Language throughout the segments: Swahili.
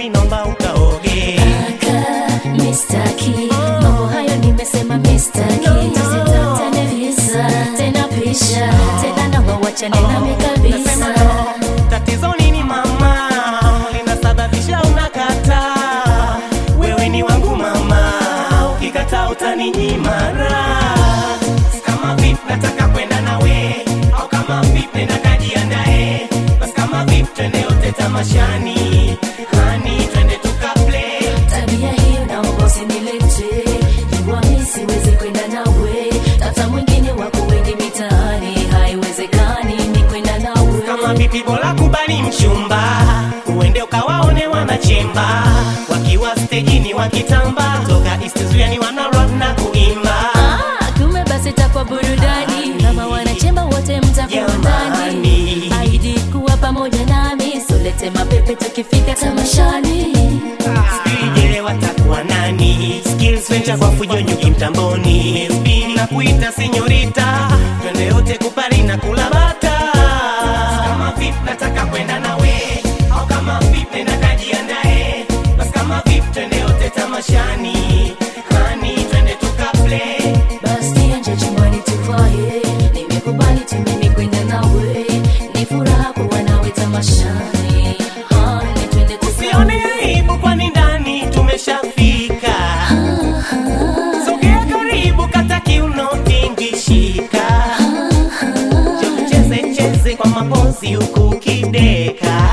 basi nomba ukaoge Aka, mistaki mambo hayo nimesema mistaki tusitafutane visa tena pisha tena naomba wachane nami Nasema kabisa no, tatizo nini mama linasababisha unakata wewe ni wangu mama ukikata utaninyimara kama vip nataka kwenda nawe au kama vip nenda kajiandae basi kama vip twende yote tamashani hani twende tukaplay tabia hiyo naomba usinilete jua mi siwezi kwenda nawe tata mwingine wako wengi mitaani haiwezekani ni kwenda nawe kama vipi bora kubali mchumba uende ukawaone wanachemba wakiwa stejini wakitamba toka istizuani wana rock na kuimba Ah, kumbe basi takwa burudani kama wanachemba wote mtakuwa ndani Jamani. aidi kuwa pamoja nami solete mapepe tukifika tamashani Sijele watakuwa nani skills venture kwa fujo nyuki mtamboni Spin na kuita senyorita twende yote kupari na kula bata kama vip nataka kwenda nawe au kama vip nenda kajiandae basi kama vip twende yote tamashani hani twende tukaplay basi nje chumbani tuvae nimekubali tu mimi kwenda nawe ni furaha kuwa nawe tamashani hani twende Usione aibu kwani ndani tumeshafika. Sogea karibu kata kiuno tingishika. Je, ucheze cheze kwa mapozi huku ukideka.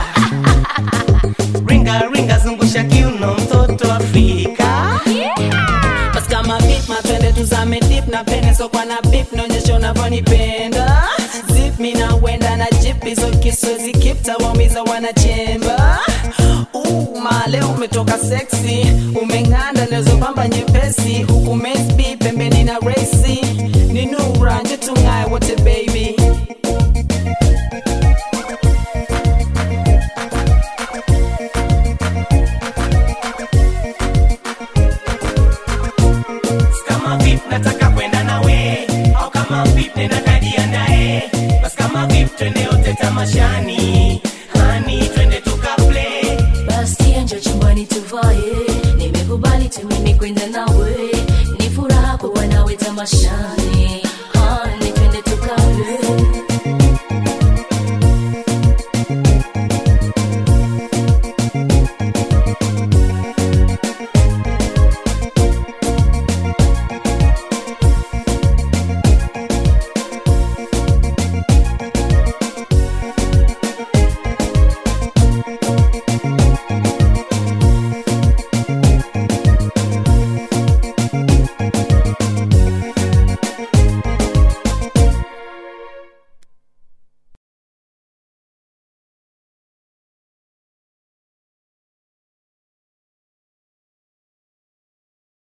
Ringa ringa zungusha kiuno mtoto Afrika. basi kama vip mapende tuzame dip na pene sokwa na bip naonyesha unavyonipenda zip mi nawenda na jip hizo kiswezi kip tawaumiza wanachemba Uh, male umetoka seksi umeng'anda nezopamba nyepesi huku mesb pembeni na resi ni nura nje tung'aye wote baby Kama vip nataka kwenda nawe au kama vip nenda kajiandae. Basi kama vip twende yote tamashani. Hani twende tukaplay. basi nje chumbani tuvae nimekubali tu mimi kwenda nawe ni furaha kuwa nawe tamashani